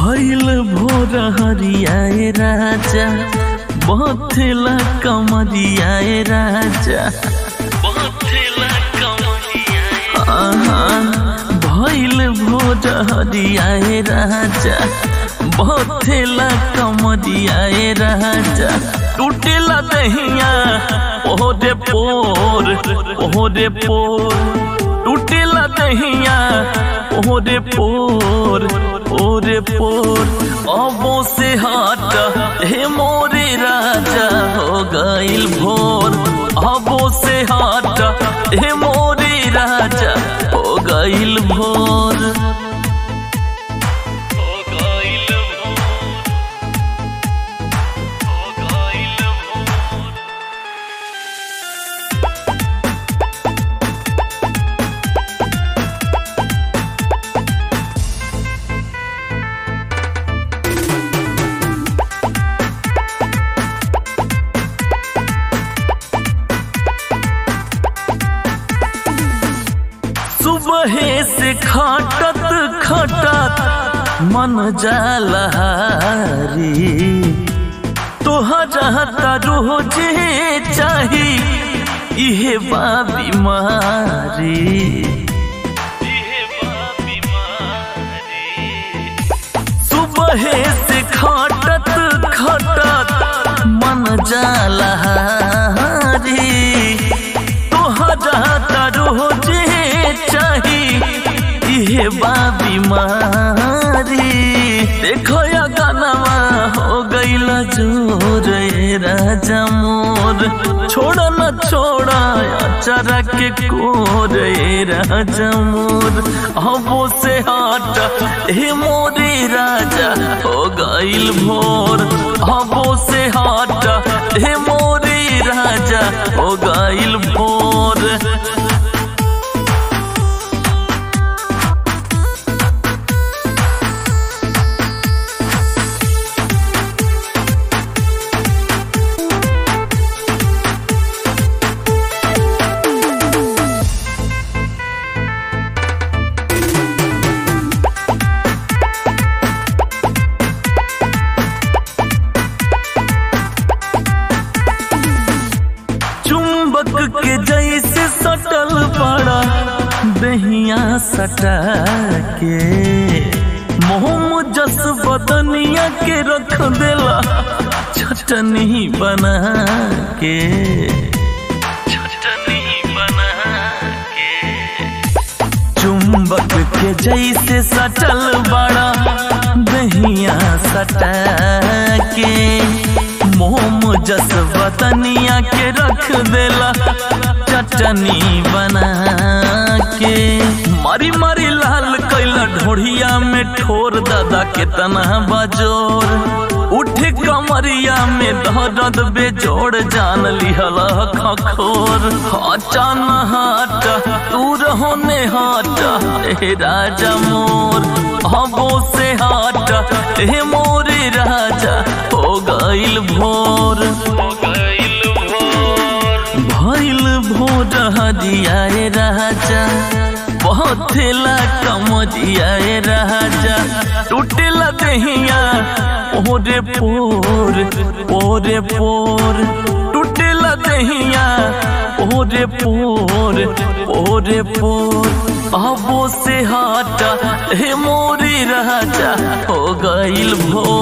भैल भोर हरियाए राजा बथेला कमरियाए राजा बथेला कमरियाए भैल भोर हरियाए राजा बथेला कमरियाए राजा टूटेला दहिया ओहरे पोर ओहरे पोर टूटेला दहिया ओहरे पोर ओरे पोर अबो से हट हे मोरे राजा हो गइल भोर अबो से हट हे मोरे राजा हो गइल भोर हो गइल भोर हो गइल भोर सुबह से खटत खटत मन जालहारी तोहरा रोजे चाही इहे बा बीमारी सुबह से खटत खटत मन जालहारी तोहरा रोजे चाही इहे बा बीमारी देखो या गानावा हो गईल जोर ए राजा मोर छोड़ न छोड़ा चरा के कोर ए राजा मोर हबो से हट हे मोरे राजा हो गईल भोर हबो से हट हे मोरे राजा हो गईल भोर चुंबक के जैसे सटल पड़ा दहिया सटा के मोहम जस बदनिया के रख देला चटनी बना के चटनी बना के चुंबक के जैसे सटल बड़ा दहिया सटा के मोम जस वतनिया के रख देला चटनी बना के मारी मारी लाल कैला ढोढ़िया में ठोर दादा के तना बजोर उठे कमरिया में दर्द बेजोड़ जान लिहल खखोर हचान हट तू रहोने हट हे राजा मोर हबो से हट हे मोरे राजा हो गइल भोर हो गइल भोर भइल भोर हदियाए राजा बहुतेला कमरियाए राजा टूटेला दहिया ओरे पोर ओरे पोर टूटेला दहिया ओरे पोर ओरे पोर अबो से हट हे मोरे राजा हो गइल भोर